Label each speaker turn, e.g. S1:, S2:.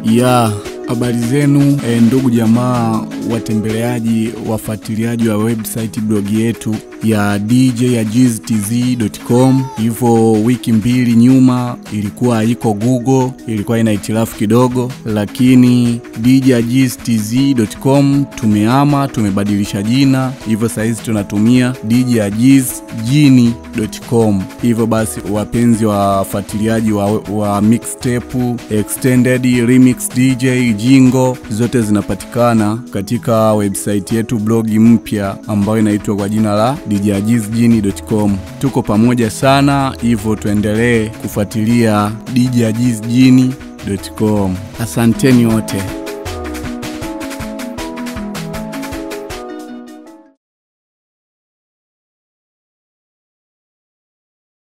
S1: ya habari zenu e, ndugu jamaa watembeleaji wafuatiliaji wa website blog yetu ya djagiztz.com. Hivyo wiki mbili nyuma ilikuwa haiko Google, ilikuwa ina hitilafu kidogo, lakini djagiztz.com tumehama, tumebadilisha jina, hivyo sahizi tunatumia djagizjini.com. Hivyo basi, wapenzi wa wafuatiliaji wa, wa mixtape, extended, remix, DJ, jingo zote zinapatikana katika website yetu blogi mpya ambayo inaitwa kwa jina la djagizjini.com. Tuko pamoja sana, hivyo tuendelee kufuatilia djagizjini.com. Asanteni wote.